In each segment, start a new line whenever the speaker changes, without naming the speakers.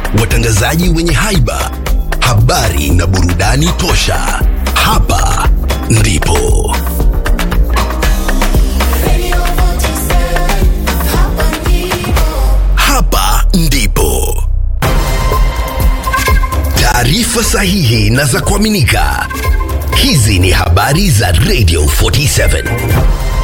watangazaji wenye haiba, habari na burudani tosha. Hapa ndipo hapa ndipo taarifa sahihi na za kuaminika. Hizi ni habari za Radio 47.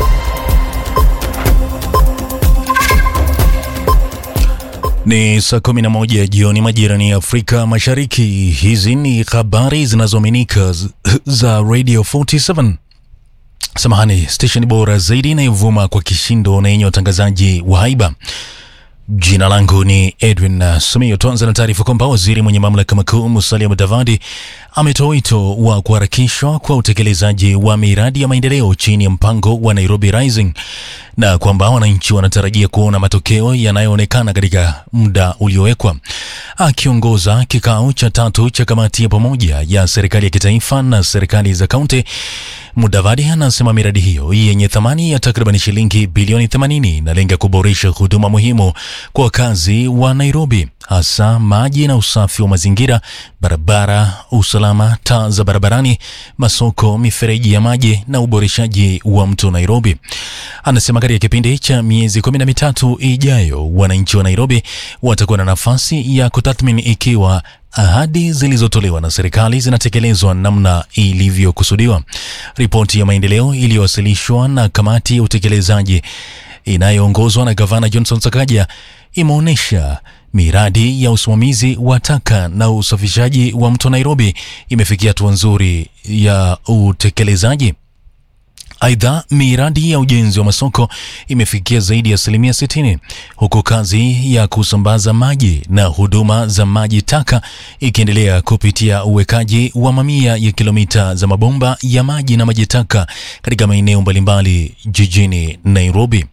Ni saa 11 jioni majirani ya Afrika Mashariki. Hizi ni habari zinazoaminika z- za Radio 47. Samahani, station bora zaidi inayovuma kwa kishindo na yenye watangazaji wa haiba. Jina langu ni Edwin uh, Sumio. Tuanza na taarifa kwamba waziri mwenye mamlaka makuu Musalia Mudavadi ametoa wito wa kuharakishwa kwa utekelezaji wa miradi ya maendeleo chini ya mpango wa Nairobi Rising na kwamba wananchi wanatarajia kuona matokeo yanayoonekana katika muda uliowekwa. Akiongoza kikao cha tatu cha kamati ya pamoja ya serikali ya kitaifa na serikali za kaunti, Mudavadi anasema miradi hiyo yenye thamani ya takriban shilingi bilioni 80 inalenga kuboresha huduma muhimu kwa wakazi wa Nairobi, hasa maji na usafi wa mazingira, barabara, usalama, taa za barabarani, masoko, mifereji ya maji na uboreshaji wa mto Nairobi. Anasema katika kipindi cha miezi kumi na mitatu ijayo, wananchi wa Nairobi watakuwa na nafasi ya kutathmini ikiwa ahadi zilizotolewa na serikali zinatekelezwa namna ilivyokusudiwa. Ripoti ya maendeleo iliyowasilishwa na kamati ya utekelezaji inayoongozwa na gavana Johnson Sakaja imeonyesha miradi ya usimamizi wa taka na usafishaji wa mto Nairobi imefikia hatua nzuri ya utekelezaji. Aidha, miradi ya ujenzi wa masoko imefikia zaidi ya asilimia 60 huku kazi ya kusambaza maji na huduma za maji taka ikiendelea kupitia uwekaji wa mamia ya kilomita za mabomba ya maji na maji taka katika maeneo mbalimbali jijini Nairobi.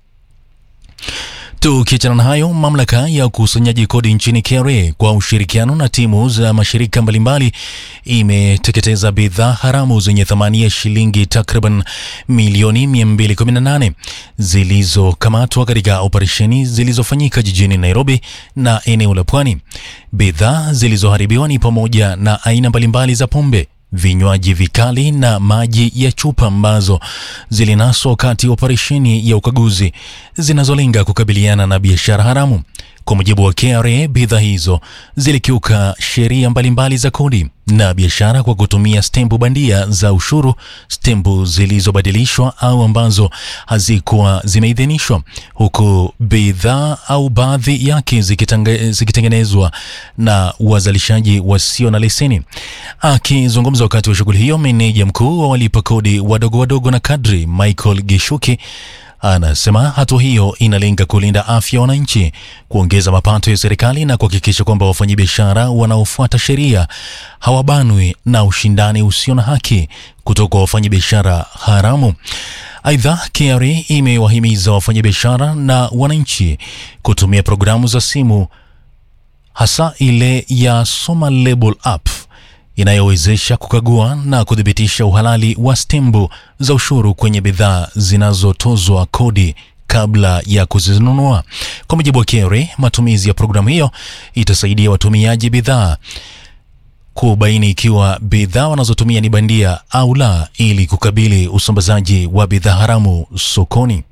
Tukiachana na hayo, mamlaka ya ukusanyaji kodi nchini KRA kwa ushirikiano na timu za mashirika mbalimbali imeteketeza bidhaa haramu zenye thamani ya shilingi takriban milioni 218 zilizokamatwa katika operesheni zilizofanyika jijini Nairobi na eneo la Pwani. Bidhaa zilizoharibiwa ni pamoja na aina mbalimbali za pombe vinywaji vikali na maji ya chupa ambazo zilinaswa wakati wa operesheni ya ukaguzi zinazolenga kukabiliana na biashara haramu. Kwa mujibu wa KRA, bidhaa hizo zilikiuka sheria mbalimbali za kodi na biashara kwa kutumia stempu bandia za ushuru, stempu zilizobadilishwa au ambazo hazikuwa zimeidhinishwa, huku bidhaa au baadhi yake zikitanga- zikitengenezwa na wazalishaji wasio na leseni. Akizungumza wakati wa shughuli hiyo, meneja mkuu wa walipa kodi wadogo wadogo na kadri Michael Gishuki anasema hatua hiyo inalenga kulinda afya ya wananchi, kuongeza mapato ya serikali na kuhakikisha kwamba wafanyabiashara wanaofuata sheria hawabanwi na ushindani usio na haki kutoka kwa wafanyabiashara haramu. Aidha, KRA imewahimiza wafanyabiashara na wananchi kutumia programu za simu hasa ile ya Soma Label app inayowezesha kukagua na kuthibitisha uhalali wa stembu za ushuru kwenye bidhaa zinazotozwa kodi kabla ya kuzinunua. Kwa mujibu wa KRA, matumizi ya programu hiyo itasaidia watumiaji bidhaa kubaini ikiwa bidhaa wanazotumia ni bandia au la, ili kukabili usambazaji wa bidhaa haramu sokoni.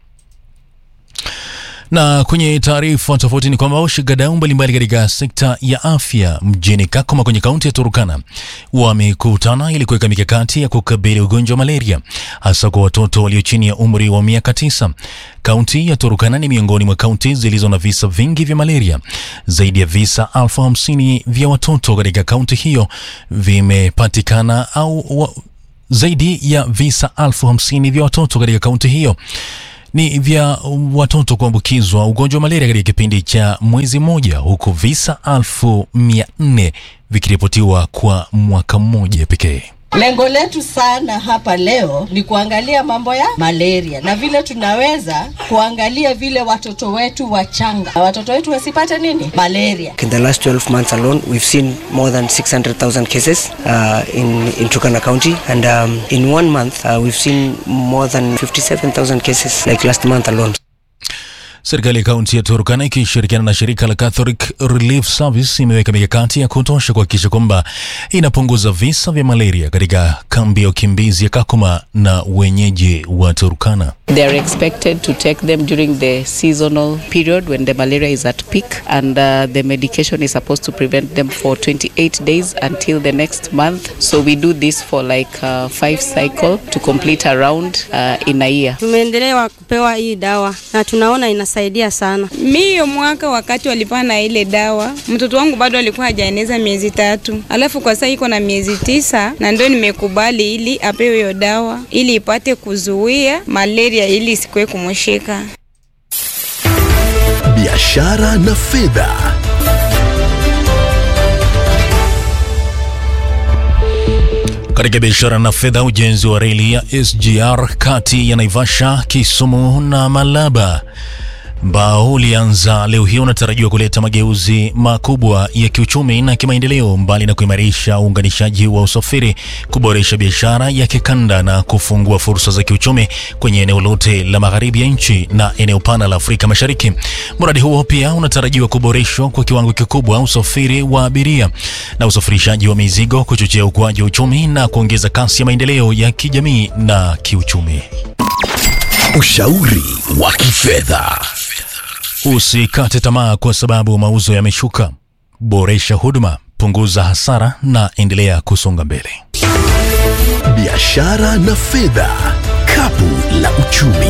Na kwenye taarifa tofauti ni kwamba washikadau mbalimbali katika sekta ya afya mjini Kakuma kwenye kaunti ya Turukana wamekutana ili kuweka mikakati ya kukabili ugonjwa wa malaria hasa kwa watoto walio chini ya umri wa miaka tisa. Kaunti ya Turukana ni miongoni mwa kaunti zilizo na visa vingi vya malaria. Zaidi ya visa elfu hamsini vya watoto katika kaunti hiyo vimepatikana au wa, zaidi ya visa elfu hamsini vya watoto katika kaunti hiyo ni vya watoto kuambukizwa ugonjwa wa malaria katika kipindi cha mwezi mmoja, huku visa elfu mia nne vikiripotiwa kwa mwaka mmoja pekee.
Lengo letu sana hapa leo ni kuangalia mambo ya malaria na vile tunaweza kuangalia vile watoto wetu wachanga, watoto wetu wasipate nini malaria.
In the last 12 months alone, we've seen more than 600,000 cases uh, in, in Turkana County. And um, in one month, uh, we've seen more than 57,000 cases like last month alone.
Serikali ya kaunti ya Turkana ikishirikiana na shirika la Catholic Relief Service imeweka mikakati ya kutosha kuhakikisha kwamba inapunguza visa vya malaria katika kambi ya ukimbizi ya Kakuma na wenyeji wa Turkana.
They are expected to take them during the seasonal period when the malaria is at peak, and uh, the medication is supposed to prevent them for 28 days until the next month. So we do this for like uh, five cycle to complete a round uh, in a year.
Tumeendelea kupewa hii dawa na tunaona inasaidia sana.
Mi hiyo mwaka wakati walipana ile dawa, mtoto wangu bado alikuwa hajaeneza miezi tatu, alafu kwa sasa iko na miezi tisa, na ndio nimekubali ili apewe hiyo dawa ili ipate kuzuia malaria ili isikuwe kumshika.
biashara na fedha.
Katika biashara na fedha, ujenzi wa reli ya SGR kati ya Naivasha, Kisumu na Malaba ambao ulianza leo hii unatarajiwa kuleta mageuzi makubwa ya kiuchumi na kimaendeleo, mbali na kuimarisha uunganishaji wa usafiri, kuboresha biashara ya kikanda na kufungua fursa za kiuchumi kwenye eneo lote la magharibi ya nchi na eneo pana la Afrika Mashariki. Mradi huo pia unatarajiwa kuboreshwa kwa kiwango kikubwa usafiri wa abiria na usafirishaji wa mizigo, kuchochea ukuaji wa uchumi na kuongeza kasi ya maendeleo ya kijamii na kiuchumi.
Ushauri wa kifedha.
Usikate tamaa kwa sababu mauzo yameshuka. Boresha huduma, punguza hasara na endelea kusonga mbele.
Biashara na fedha, kapu la uchumi.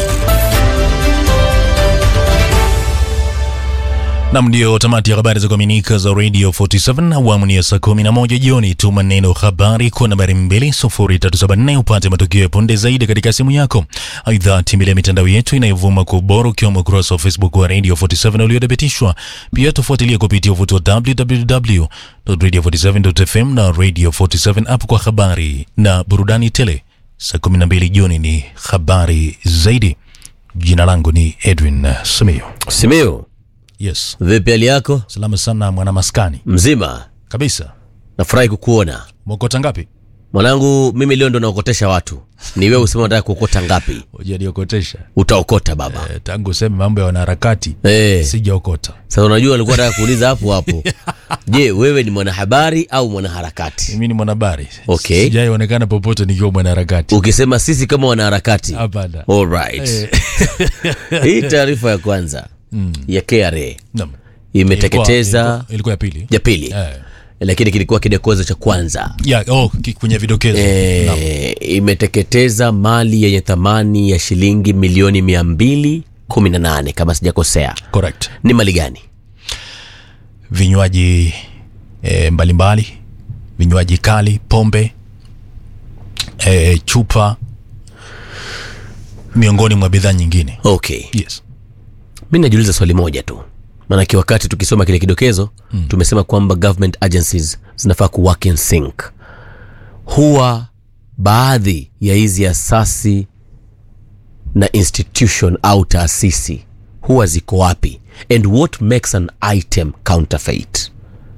Nam, ndio tamati ya habari za kuaminika za Radio 47 awamu ni ya saa 11 jioni. Tuma neno habari kwa nambari 20374 upate matukio ya punde zaidi katika simu yako. Aidha, tembelea mitandao yetu inayovuma kwa ubora ukiwemo ukurasa wa Facebook wa Radio 47 uliothibitishwa. Pia tufuatilie kupitia uvuti wa www.radio47.fm na Radio 47 app kwa habari na burudani tele. Saa 12 jioni ni habari zaidi. Jina langu ni Edwin Simiyu.
Simeo,
Yes.
vipi hali yako?
Salama sana mwana maskani.
Mzima,
Kabisa.
nafurahi kukuona
Mwokota ngapi?
mwanangu. Mimi leo ndo naokotesha watu, ni wewe useme unataka kuokota ngapi?
Hujaniokotesha.
Utaokota baba.
Eh, tangu useme mambo ya wanaharakati
Eh,
sijaokota.
sasa unajua alikuwa nataka kuuliza hapo hapo. Je, wewe ni mwanahabari au mwanaharakati?
Mimi ni mwanahabari.
Okay.
Sijaionekana popote nikiwa mwanaharakati.
Ukisema sisi kama wanaharakati,
Hapana.
alright. Hii taarifa ya kwanza ya KRA
Naam.
imeteketeza
Ilikuwa, ilikuwa ya pili.
ya pili,
Eh.
lakini kilikuwa kidokezo cha kwanza.
Ya, oh, ki- kwenye vidokezo. Naam.
e, imeteketeza mali yenye thamani ya shilingi milioni mia mbili kumi na nane kama sijakosea.
Correct.
Ni mali gani?
Vinywaji eh, mbalimbali, vinywaji kali, pombe, eh, chupa miongoni mwa bidhaa nyingine.
Okay,
Yes.
mi najiuliza swali moja tu, maanake wakati tukisoma kile kidokezo mm. tumesema kwamba government agencies zinafaa ku work in sync. Huwa baadhi ya hizi asasi na institution au taasisi huwa ziko wapi, and what makes an item counterfeit?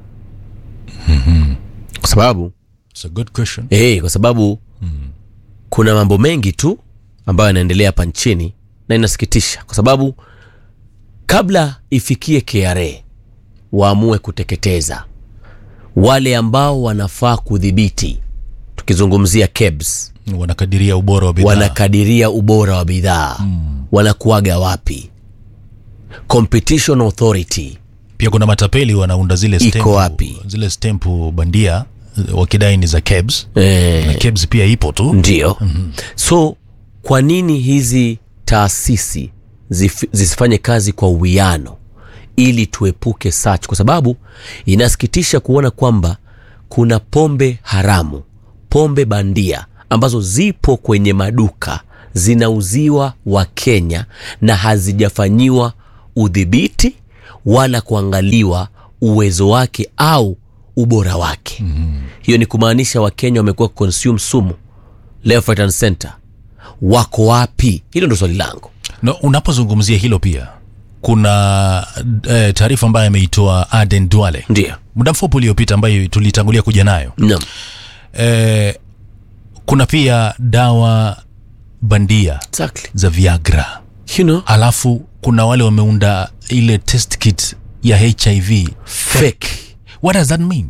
Kwa sababu
It's a good question.
Eh, kwa sababu kuna mambo mengi tu ambayo yanaendelea hapa nchini na inasikitisha, kwa sababu kabla ifikie KRA waamue kuteketeza wale ambao wanafaa kudhibiti, tukizungumzia KEBS,
Wanakadiria ubora wa bidhaa.
wanakadiria ubora wa bidhaa wanakuaga wapi? Competition Authority
Pia kuna matapeli wanaunda zile
Iko
stempu,
wapi?
zile stempu bandia eh, wakidai ni za KEBS.
eh,
Na KEBS pia ipo tu.
ndio so kwa nini hizi taasisi zif- zisifanye kazi kwa uwiano ili tuepuke search kwa sababu inasikitisha kuona kwamba kuna pombe haramu pombe bandia ambazo zipo kwenye maduka zinauziwa wakenya na hazijafanyiwa udhibiti wala kuangaliwa uwezo wake au ubora wake mm-hmm. hiyo ni kumaanisha wakenya wamekuwa consume sumu left right and center wako wapi hilo ndo swali langu
No, unapozungumzia hilo pia kuna eh, taarifa ambayo ameitoa Aden Duale
ndio
muda mfupi uliopita ambayo tulitangulia kuja nayo
naam
eh, kuna pia dawa bandia
exactly
za Viagra
you know
alafu kuna wale wameunda ile test kit ya hiv
fake
what does that mean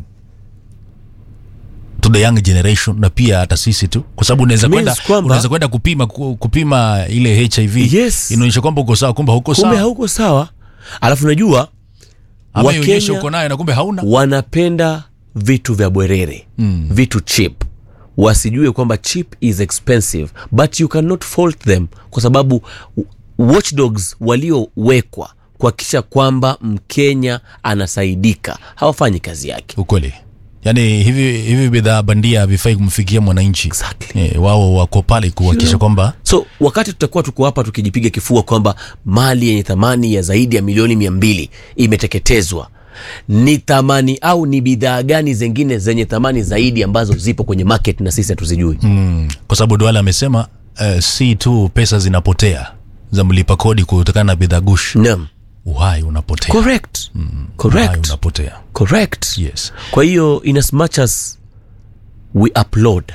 to the young generation na pia hata sisi tu kwa sababu unaweza
It means
kwenda
kwamba-
unaweza kwenda kupima ku- kupima ile hiv
Yes.
inaonyesha kwamba uko sawa kumbe hauko
kumbe
sawa
hauko sawa alafu unajua
ama ionyeshe
Wakenya
uko nayo na kumbe hauna
wanapenda vitu vya bwerere mm. vitu chip wasijue kwamba chip is expensive but you cannot fault them kwa sababu w- watchdogs waliowekwa kuhakikisha kwamba mkenya anasaidika hawafanyi kazi yake
ukweli yaani hivi hivi bidhaa bandia havifai kumfikia mwananchi
Exactly.
eh, wao wako pale kuhakikisha kwamba
so wakati tutakuwa tuko hapa tukijipiga kifua kwamba mali yenye thamani ya zaidi ya milioni mia mbili imeteketezwa ni thamani au ni bidhaa gani zingine zenye thamani zaidi ambazo zipo kwenye market na sisi hatuzijui
mm, kwa sababu Duale amesema uh, si tu pesa zinapotea za mlipa kodi kutokana na bidhaa gushi
naam
uhai unapotea
correct
uhai
correct
unapotea
correct
yes
kwa hiyo in as much as we upload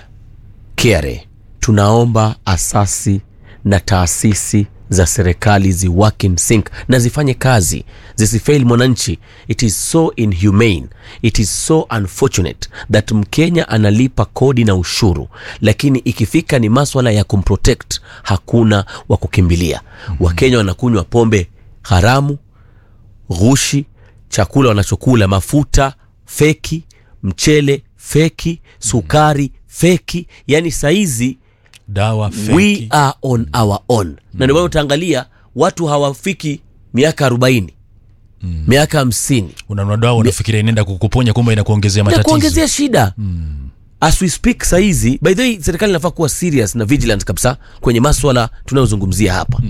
KRA tunaomba asasi na taasisi za serikali zi work in sync na zifanye kazi zisifail mwananchi it is so inhumane it is so unfortunate that mkenya analipa kodi na ushuru lakini ikifika ni maswala ya kumprotect hakuna wa kukimbilia mm-hmm. wakenya wanakunywa pombe haramu ghushi chakula wanachokula mafuta feki mchele feki sukari feki yani saizi
dawa
we
feki
are on our own na ndio maana utaangalia watu hawafiki miaka arobaini miaka hamsini
unanunua dawa unafikiria inaenda kukuponya kumbe inakuongezea
na
matatizo
kuongezea shida as we speak saizi by the way serikali inafaa kuwa serious na vigilant kabisa kwenye maswala tunayozungumzia hapa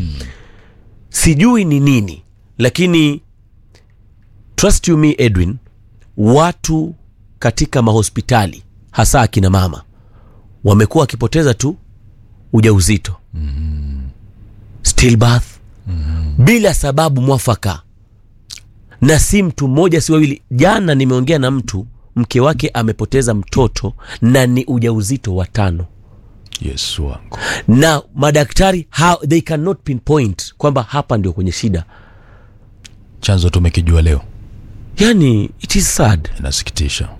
sijui ni nini lakini trust you me edwin watu katika mahospitali hasa akina mama wamekuwa wakipoteza tu ujauzito stillbirth bila sababu mwafaka na si mtu mmoja si wawili jana nimeongea na mtu mke wake amepoteza mtoto na ni ujauzito wa tano
yesu wangu
na madaktari how, they cannot pinpoint kwamba hapa ndio kwenye shida
chanzo tumekijua leo
yani it is sad
inasikitisha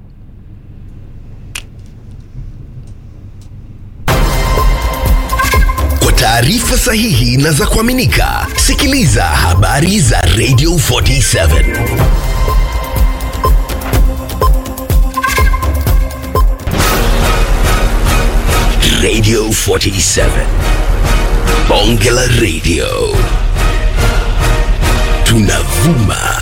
Kwa taarifa sahihi na za kuaminika, sikiliza habari za Radio 47 Radio 47 Bonge la Radio tunavuma